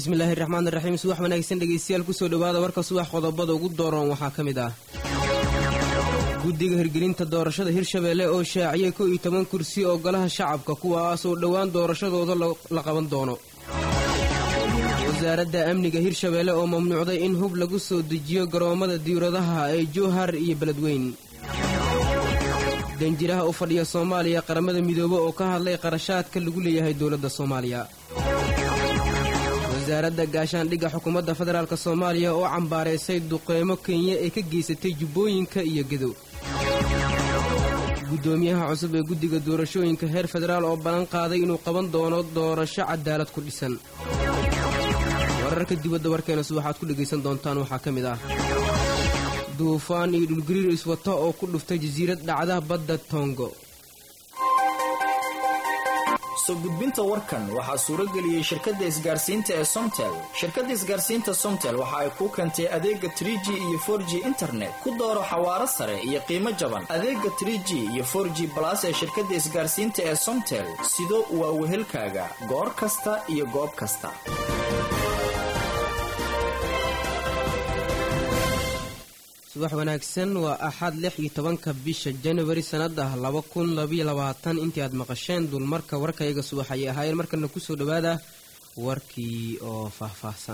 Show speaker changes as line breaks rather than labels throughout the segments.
bismillaahi raxmaan iraxiim subax wanaagsan dhegaystayaal kusoo dhowaada warka subax qodobada ugu dooran waxaa ka mid ah guddiga hirgelinta doorashada hirshabeelle oo shaaciyay kow iyo toban kursi oo golaha shacabka kuwaas oo dhowaan doorashadooda la qaban doono wasaaradda amniga hirshabeelle oo mamnuucday in hub lagu soo dejiyo garoommada diiradaha ee jowhar iyo beledweyn danjiraha u fadhiya soomaaliya qaramada midoobe oo ka hadlay qarashaadka lagu leeyahay dowladda soomaaliya wasaaradda gaashaandhigga xukuumadda federaalk soomaaliya oo cambaaraysay duqeymo kenya ee ka geysatay jubbooyinka iyo gedow guddoomiyaha cusub ee guddiga doorashooyinka heer federaal oo ballan qaaday inuu qaban doono doorasho cadaalad ku dhisan wararka dibadda warkeenas waxaad ku dhegaysan doontaan waxaa ka mid ah duufaan iyo dhulgariir iswato oo ku dhuftay jasiirad dhacda badda tongo
soo gudbinta warkan waxaa suurageliyey shirkadda isgaarsiinta ee somtel shirkadda isgaarsiinta somtel waxa ay kuu keentay adeega trie g iyo for g internet ku dooro xawaaro sare iyo qiimo jaban adeega trie g iyo for g balas ee shirkadda isgaarsiinta ee somtel sido waa wehelkaaga goor kasta iyo goob kasta
subax wanaagsan waa axad lix iyo tobanka bisha januari sannada laba kun labaiyo labaatan intii aad maqasheen dulmarka warkayaga subax ayay ahaayeen markana kusoo dhowaada warkii oo faahfaahsan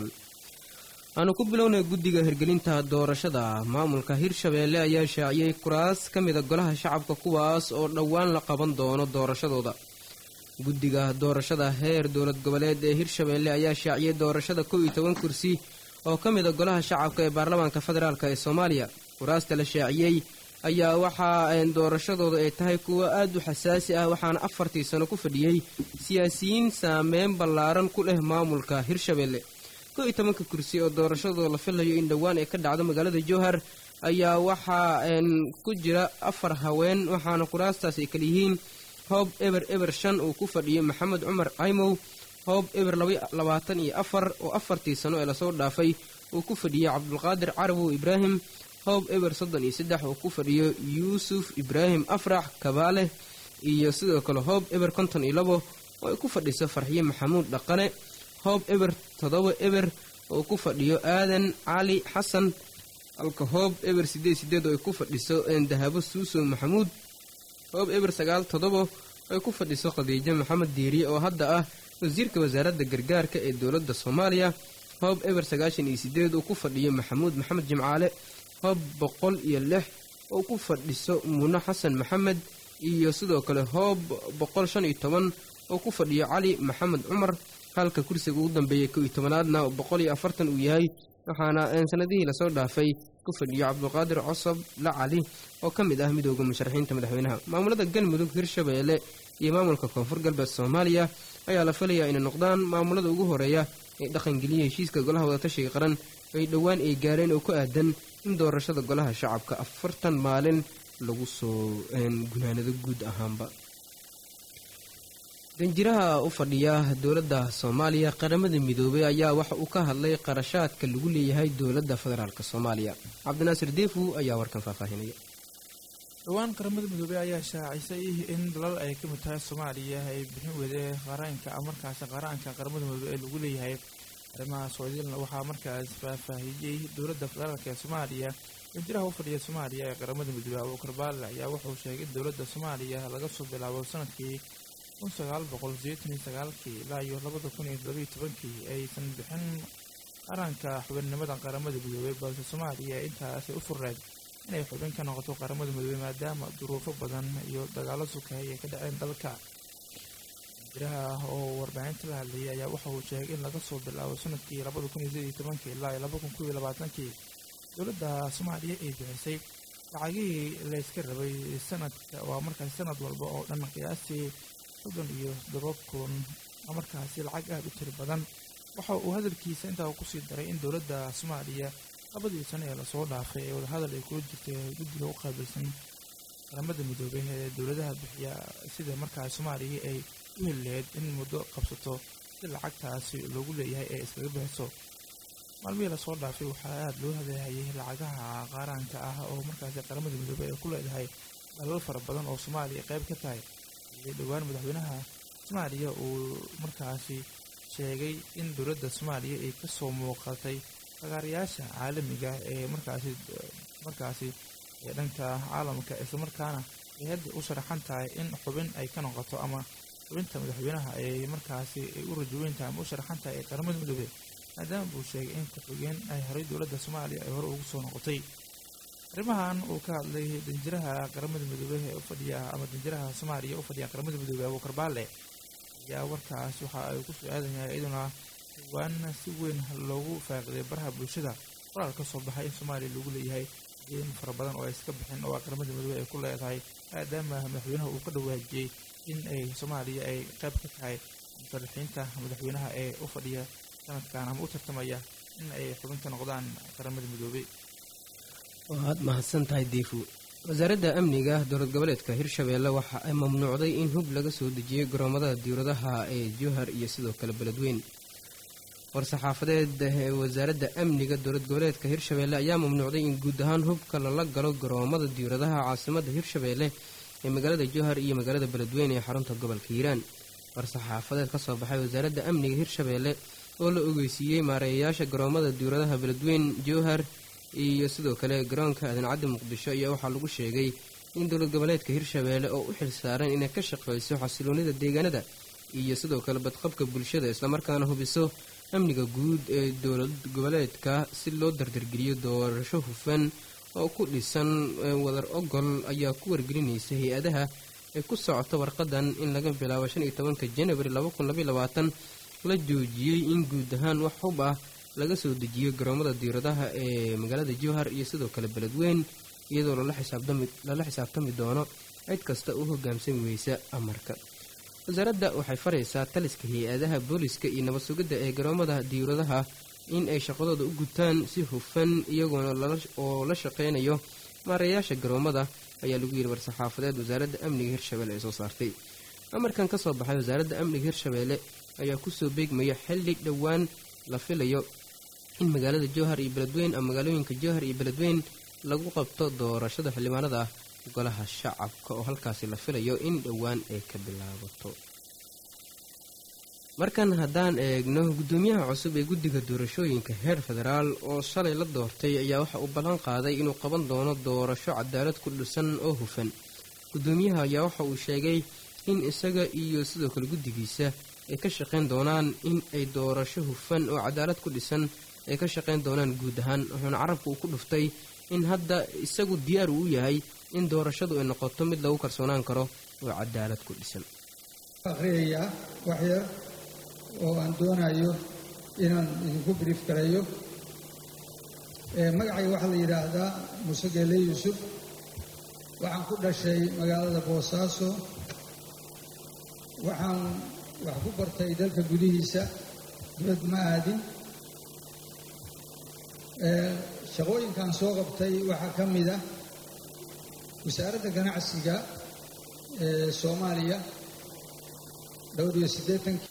aanu ku bilownay guddiga hirgelinta doorashada maamulka hirshabeelle ayaa shaaciyey kuraas ka mida golaha shacabka kuwaas oo dhowaan la qaban doono doorashadooda guddiga doorashada heer dowlad goboleed ee hirshabeelle ayaa shaaciyey doorashada kow iyo toban kursi oo ka mida golaha shacabka ee baarlamaanka federaalk ee soomaaliya kuraasta la shaaciyey ayaa waxaa doorashadooda ay tahay kuwo aad u xasaasi ah waxaana afartii sano ku fadhiyey siyaasiyiin saameyn ballaaran ku leh maamulka hirshabeelle kow iyo tobanka kursi oo doorashadooda la filayo in dhowaan ay ka dhacdo magaalada jowhar ayaa waxaa ku jira afar haween waxaana kuraastaas ay kala yihiin hoob eber eber shan uu ku fadhiyo maxamed cumar caymow hoob eber labaatan iyo afar oo afartii sano ee lasoo dhaafay uu ku fadhiyey cabdulqaadir carabow ibraahim hoob eber soddon iyo saddex uu ku fadhiyo yuusuf ibraahim afrax kabaale iyo sidoo kale hoob eber konton iyo labo oo ay ku fadhiso farxiye maxamuud dhaqane hoob eber toddoba eber oo ku fadhiyo aadan cali xasan halka hoob eber siddeed sideed oo ay ku fadhiso dahabo suusow maxamuud hoob eber sagaal toddoba oo ay ku fadhiso khadiijo maxamed diiriye oo hadda ah wasiirka wasaaradda gargaarka ee dowladda soomaaliya hoob eber sagaashan iyo sideed uu ku fadhiyo maxamuud maxamed jimcaale hoob boqol iyo lix oo ku fadhiso muune xasan maxamed iyo sidoo kale hoob boqol shan iyo toban oo ku fadhiyo cali maxamed cumar halka kursiga ugu dambeeyay kow iyo tobanaadna boqol iyo afartan uu yahay waxaana sanadihii lasoo dhaafay ku fadhiyo cabdulqaadir cosob la cali oo ka mid ah midooda musharaxiinta madaxweynaha maamulada galmudug hirshabeelle iyo maamulka koonfur galbeed soomaaliya ayaa la filayaa inay noqdaan maamulada ugu horeeya ee dhaqangeliya heshiiska golaha wadatashiga qaran ay dhowaan ay gaareen oo ku aadan in doorashada golaha shacabka afartan maalin lagu soo gunaanado guud ahaanba danjiraha u fadhiya dowladda soomaaliya qaramada midoobay ayaa waxa uu ka hadlay qarashaadka lagu leeyahay dowladda federaalk soomaaliya cabdinaasir deefu ayaa warkan faahfaahinaya
dhowaan qaramada midoobey ayaa shaacisay in dalal ay ka mid tahay soomaaliya ay bixin weyday qaraanka markaasi qaraanka qaramada midoobey ee lagu leeyahay arrimaha soodilna waxaa markaas faahfaahiyey dowladda federaalk ee soomaaliya danjiraha u fadhiya soomaaliya ee qaramada midoobey abuukar baale ayaa wuxuu sheegay in dowladda soomaaliya laga soo bilaabo sanadkii kun sagaal boqol sideetan iyo sagaalkii ilaa iyo labada kun iyo labaiyo tobankii aysan bixin qaranka xubinnimada qaramada midoobey balse soomaaliya intaasi u furreed inay xubin ka noqoto qaramada midoobey maadaama duruufo badan iyo dagaalo sukay ay ka dhaceen dalka danjiraha oo warbaahinta la hadlayay ayaa waxa uu sheegay in laga soo bilaabo sanadkii labada kun iyo sideed iyo tobankii ilaa iyo laba kun kow iyo labaatankii dowladda soomaaliya ay bixisay lacagihii layska rabay sanadka waa markaasi sanad walba oo dhan qiyaastii soddon iyo toddoba kun markaasi lacag aada u tiri badan waxa uu hadalkiisa intaa kusii daray in dowladda soomaaliya labadii sano ee lasoo dhaafay ee wadahadal ay kula jirtay guddiga u qaabilsan qaramada midoobey ee dowladaha bixiya sida markaas soomaaliya ay u heli lahayd in muddo qabsato si lacagtaasi loogu leeyahay ee iskaga bixiso maalmihii lasoo dhaafay waxaa aada loo hadahayay lacagaha qaaraanka ah oo markaasi qaramada midoobey ay ku leedahay dalal fara badan oo soomaaliya qayb ka tahay iyo dhowaan madaxweynaha soomaaliya uu markaasi sheegay in dowladda soomaaliya ay ka soo muuqatay fagaarayaasha caalamiga ee markaasi markaasi ee dhanka caalamka islamarkaana ay hadda u sharaxan tahay in xubin ay ka noqoto ama xubinta madaxweynaha ay markaasi ay u rajaweyn tahay ama u sharaxan tahay ee qaramada midoobey maadaama buu sheegay in ku-xigeen ay horay dowladda soomaaliya ay hore ugu soo noqotay arrimahan uu ka hadlay danjiraha qaramada midoobey ee u fadhiya ama danjiraha soomaaliya u fadhiya qaramada midoobey abuukar baale ayaa warkaas waxa ay ku soo aadan yahay iyaduna waana si weyn loogu faaqiday baraha bulshada qoraal ka soo baxay in soomaaliya lagu leeyahay deen fara badan oo ay iska bixin oo qaramada midoobey ay ku leedahay maadaama madaxweynaha uu ka dhawaajiyey in ay soomaaliya ay qayb ka tahay musharaxiinta madaxweynaha ee u fadhiya sanadkan ama u tartamaya in ay xubin ka noqdaan qaramada midoobey
waad mahadsan tahay diifu wasaaradda amniga dowlad goboleedka hirshabeelle waxa ay mamnuucday in hub laga soo dejiyey garoomada diwladaha ee jowhar iyo sidoo kale beledweyn war-saxaafadeed ee wasaaradda amniga dowlad goboleedka hirshabeelle ayaa mamnuucday in guud ahaan hubka lala galo garoomada diwladaha caasimadda hirshabeelle ee magaalada jowhar iyo magaalada beledweyn ee xarunta gobolka hiiraan war-saxaafadeed ka soo baxay wasaaradda amniga hirshabeelle oo la ogeysiiyey maareeyayaasha garoomada diwladaha beledweyn jowhar iyo sidoo kale garoonka aadan-caddi muqdisho ayaa waxaa lagu sheegay in dowlad goboleedka hirshabeelle oo u xil saaran inay ka shaqayso xasiloonida deegaanada iyo sidoo kale badqabka bulshada islamarkaana hubiso amniga guud ee dowlad goboleedka si loo dardargeliyo doorasho hufan oo ku dhisan wadar ogol ayaa ku wargelinaysa hay-adaha ee ku socota warqadan in laga bilaabo shan iyo tobanka janawari laba kun labaiy labaatan la joojiyey in guud ahaan wax hub ah laga soo dejiyo garoomada diiradaha ee magaalada jowhar iyo sidoo kale beledweyn iyadoo lala xisaabtami doono cid kasta u hoggaansami weysa amarka wasaaradda waxay faraysaa taliska hay-adaha booliska iyo nabad sugidda ee garoomada diiradaha in ay shaqadooda u gutaan si hufan iyagoona oo la shaqaynayo maareeyaasha garoomada ayaa lagu yidhi war-saxaafadeed wasaaradda amniga hirshabeelle ee soo saartay amarkan ka soo baxay wasaaradda amniga hirshabeelle ayaa kusoo beegmaya xilli dhowaan la filayo in magaalada jowhar iyo beledweyn ama magaalooyinka jowhar iyo beledweyn lagu qabto doorashada xildhibaanada golaha shacabka oo halkaasi la filayo in dhowaan ay ka bilaabato markan haddaan eegno guddoomiyaha cusub ee guddiga doorashooyinka heer federaal oo shalay la doortay ayaa waxa uu ballan qaaday inuu qaban doono doorasho cadaalad ku dhisan oo hufan guddoomiyaha ayaa waxa uu sheegay in isaga iyo sidoo kale guddigiisa ay ka shaqayn doonaan in ay doorasho hufan oo cadaalad ku dhisan ay ka shaqayn doonaan guud ahaan wuxuuna carabka uu ku dhuftay in hadda isagu diyaar uu u yahay in doorashadu ay noqoto mid lagu kalsoonaan karo oo cadaalad ku dhisan
akhriyayaa waxyar oo aan doonayo inaan idinku brief garayo magacayga waxaa la yidhaahdaa muuse geele yuusuf waxaan ku dhashay magaalada boosaaso waxaan wax ku bartay dalka gudihiisa dibad ma aadin shaqooyinkan soo qabtay waxaa ka mid ah wasaaradda ganacsiga ee soomaaliya dhowr iyo siddeetankii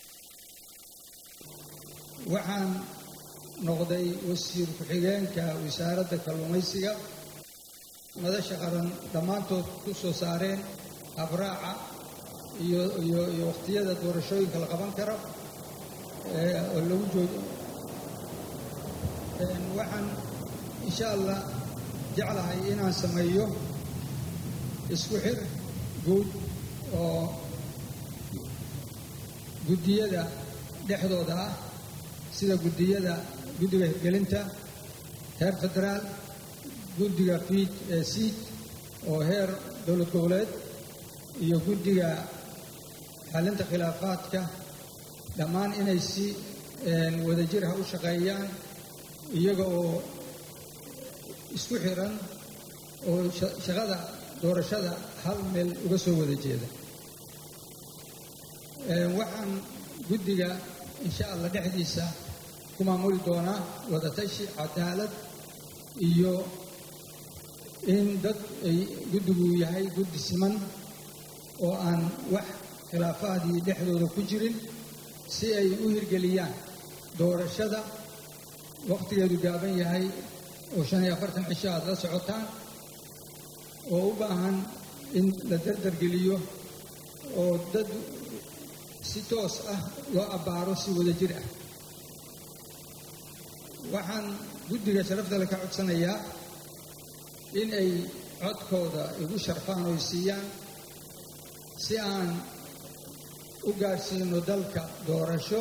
waxaan noqday wasiir ku-xigeenka wasaaradda kalluumaysiga madasha qaran dhammaantood ku soo saareen abraaca iyo iyo iyo wakhtiyada doorashooyinka la qaban karo oo lagu joogo waxaan insha allah jeclahay inaan sameeyo isku xir guud oo guddiyada dhexdooda ah sida guddiyada guddiga hirgelinta heer federaal guddiga fiid ee siid oo heer dowlad goboleed iyo guddiga xallinta khilaafaadka dhammaan inay si wadajir ha u shaqeeyaan iyaga oo isku xiran oo shaqada doorashada hal meel uga soo wada jeeda waxaan guddiga insha allah dhexdiisa ku maamuli doonaa wadatashi cadaalad iyo in dad ay guddigu yahay guddi siman oo aan wax khilaafaadii dhexdooda ku jirin si ay u hirgeliyaan doorashada wakhtigeedu gaaban yahay oo shan iyo afartan cisho aad la socotaan oo u baahan in la dardargeliyo oo dad si toos ah loo abbaaro si wada jir ah waxaan guddiga sharaftale ka codsanayaa in ay codkooda igu sharfaan oo siiyaan si aan u gaadhsiino dalka doorasho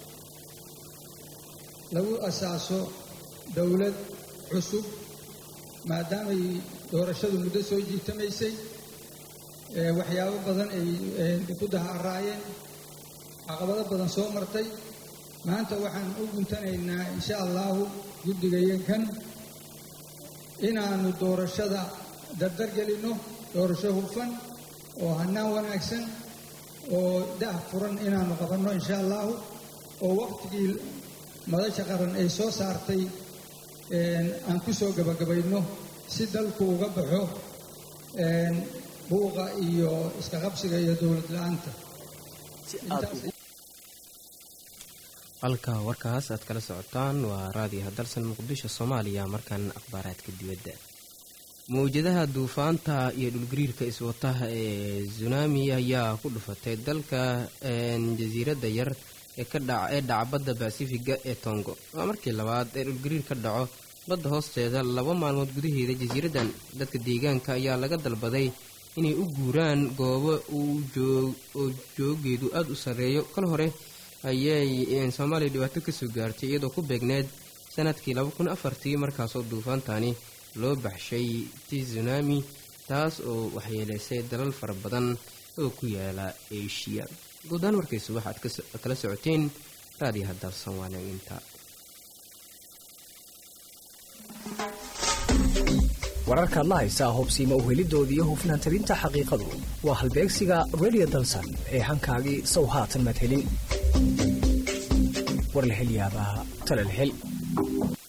lagu asaaso dowlad cusub maadaamay doorashadu muddo soo jiitamaysay waxyaabo badan ay ku daharaayeen caqabado badan soo martay maanta waxaan u guntanaynaa insha allahu guddigayankan inaannu doorashada dardargelinno doorasho hufan oo hannaan wanaagsan oo dah furan inaannu qabanno insha allahu oo waqtigii madasha qaran ay soo saartay aan ku soo gabagabayno si dalku uga baxo buuqa iyo iska qabsiga iyo dowlad la-aanta
halka warkaas aad kala socotaan waa raadiyaha dalsan muqdisho soomaaliya markan akhbaaraadka dibadda mawjadaha duufaanta iyo dhulgariirka iswataha ee tsunami ayaa ku dhufatay dalka jasiiradda yar ee dhaca badda basifiga ee tongo waa markii labaad ee dhulgariir ka dhaco badda hoosteeda laba maalmood gudaheeda jasiiraddan dadka deegaanka ayaa laga dalbaday inay u guuraan goobo oo joogeedu aada u sarreeyo kal hore ayay soomaaliya dhibaato kasoo gaartay iyadoo ku beegneed sanadkii laba kun afartii markaasoo duufaantani loo baxshay tsunami taas oo waxyeeleysay dalal fara badan oo ku yaala eshiya guudahaan warkaysu waxaad kala socoteen raadiyaha dalsan waanaginta
wararka adla haysaa hobsiima uhelidooda iyo hufnaan tabinta xaqiiqadu waa halbeegsiga radio dalsan ee hankaagii sow haatan madhelin war la hel yaabaa tala la hel